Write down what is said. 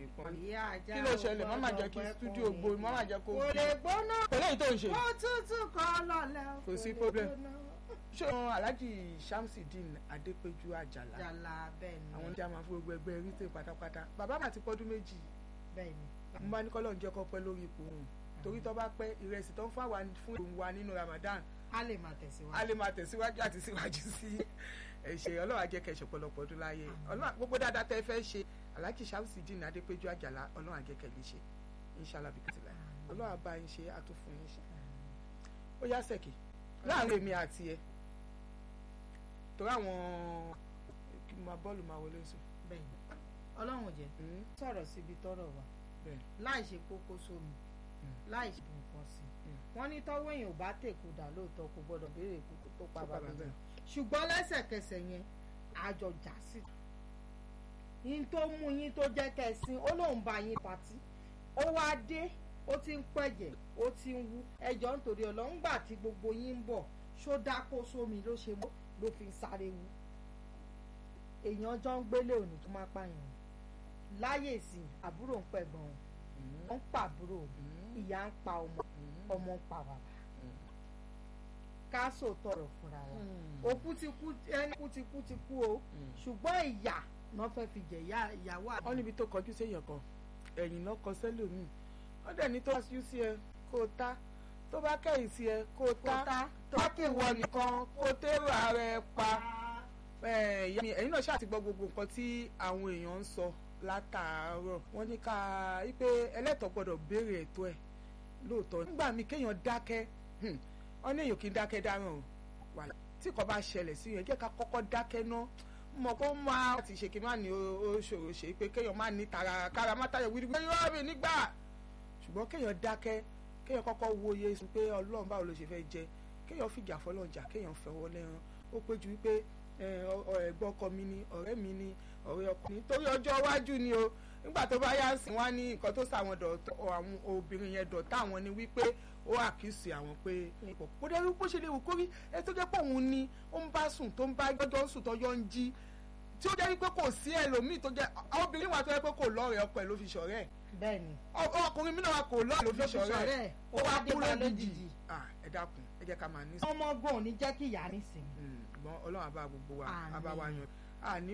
kan ìyá ajá kí ló ṣẹlẹ̀ má má jẹ́ kí ọgbọ́n studio ẹkùn gbó má má jẹ́ kó kò lè gbóná pẹ̀lú èyí tó ń ṣe kó tútù kọ́ lọ́lẹ́ Kò sí lè problem. gbóná. ṣé wọn Alhaji Shamsideen Adépéjú Àjàlá jàlá bẹ́ẹ̀ ni àwọn tí a máa fún gbogbo ẹgbẹ́ rítè pátápátá bàbá mà ti pọ́dún méjì bẹ́ẹ̀ ni mo bá ní kọ́lọ́ ń jẹ́ kó pẹ́ lórí ipò òun torí tó bá pẹ́ ìrẹsì tó ń fún àwa fún òun wa nínú Ramadan a lè máa a tẹ̀síwájú. lè máa tẹ̀síwájú àti síwájú sí ẹ̀ṣẹ̀ ọlọ́run á jẹ́ kẹ́ ṣe ọ̀pọ̀lọpọ̀ ọdún láyé ọlọ́run gbogbo dáadáa tẹ́ fẹ́ ṣe Alhaji Shamsideen Adépéjú Àjàlá ọlọ́run á jẹ́ kẹ́ lè ṣe inshallah bí kìtìlá ọlọ́run á bá yín ṣe àtúfún yín ṣe ó yá sẹ́kì láàrin èmi àti ẹ torí àwọn kí n máa bọ́ọ̀lù máa wọlé sùn bẹ́ẹ̀ ni ọlọ́run jẹ́ Mm, sọ̀rọ̀ síbi tọ́rọ̀ wà bẹ́ẹ̀ láì ṣe kókó sómi Mm. láì ṣe nǹkan sí i Mm. wọ́n ní tọ́wọ́ èèyàn ò bá tèkú dà lóòótọ́ kò gbọ́dọ̀ béèrè ikú tó pa Tó pa bàbá bàbá yẹn ẹ̀. ṣùgbọ́n lẹ́sẹ̀kẹsẹ̀ yẹn àjọ jà sí i yín tó mú yín tó jẹ́ kẹsìn ó lóun bá yín patí ó wá dé ó ti ń pẹ̀jẹ̀ ó ti ń wú ẹjọ́ nítorí ọlọ́run gbà tí gbogbo yín ń bọ̀ ṣó dákó sómi ló ṣe mọ́ ló fi ń sáré wú èèyàn jọ ń gbélé òní tó má pààyàn láyè sí àbúrò ń pẹ̀gbọ́n òun Mm, wọ́n ń pàbúrò mm, ìyá ń pa ọmọ mm, ọmọ ń pa bàbá mm. ká sòótọ́ ọ̀rọ̀ fúnra wa Mm. òkú ti kú ẹni kú ti kú ti kú o Mm. ṣùgbọ́n ìyà náà fẹ́ fi jẹ ìyá- ìyàwó wọ́n àná níbi tó kọjú séèyàn kan ẹ̀yìn náà kọ sẹ́lòmíì wọ́n dẹ̀ ní tó bá yú sí ẹ kó o ta tó bá kẹ́yìn sí ẹ kó o ta ta tọ́kì wọ nìkan kó o tẹ́rọ ara ẹ pa ẹ̀, ìyá mi, ẹ̀yin náà ṣáà ti gbọ́ gbogbo nǹkan tí àwọn èèyàn ń sọ látàárọ̀ wọ́n ní ká wípé ẹlẹ́tọ̀ọ́ gbọ́dọ̀ béèrè ẹ̀tọ́ ẹ̀ lóòótọ́ nígbà míì kéèyàn dákẹ́ hmm, wọ́n ní èèyàn kì í dákẹ́ dáràn o wà tí kò bá ṣẹlẹ̀ sí yẹn jẹ́ ká kọ́kọ́ dákẹ́ ná mọ̀ kó máa ti ṣe kí n má ní ó ó ṣòro ṣe pé kéèyàn má ní tara kára má tayọ̀ wíwí pé yóò mi nígbà ṣùgbọ́n kéèyàn dákẹ́ kéèyàn kọ́kọ́ wòye sí pé ọlọ́run báwo ló ṣe fẹ́ jẹ kéèyàn fìjà fọlọ́njà kéèyàn fẹ́wọ́ lẹ́ran ó pé ju wípé ẹ, ọ- ọ- ẹ̀gbọ́n ọkọ mi ni ọ̀rẹ́ mi ni ọ̀rẹ́ ọkọ mi torí ọjọ́ iwájú ni o nígbà tó bá yá sí wọn ní nǹkan tó sàwọn dọ̀tọ̀ àwọn obìnrin yẹn dọ̀tá àwọn ni wípé ó àkíyèsí àwọn pé kó dé wípé ó ṣe lè wù kórí ẹ tó jẹ́ pé òun ni ó ń bá sùn tó ń bá gbọ́dọ̀ sùn tọ́jọ́ ń jí tí ó jẹ́ wípé kò sí ẹlòmíì tó jẹ́ obìnrin wà tó yẹ pé kò lọ́ọ̀rẹ́ ọkọ ẹ̀ ló fi ṣọ̀rẹ́ ẹ̀ bẹ́ẹ̀ ni ọ- ọkùnrin mi náà wà kò lọ́ọ̀rẹ́ ló fi ló fi ṣọ̀rẹ́ ṣọ̀rẹ́ ẹ̀ ẹ̀ ó wá dé bá lójijì Ah, ẹ dákun ẹ jẹ́ ká máa ní ọmọ gbọ́n ò ní jẹ́ kí ìyá nísìnyí ṣùgbọ́n ọlọ́run àbá gbogbo wa Àmín. àbá wa yan àní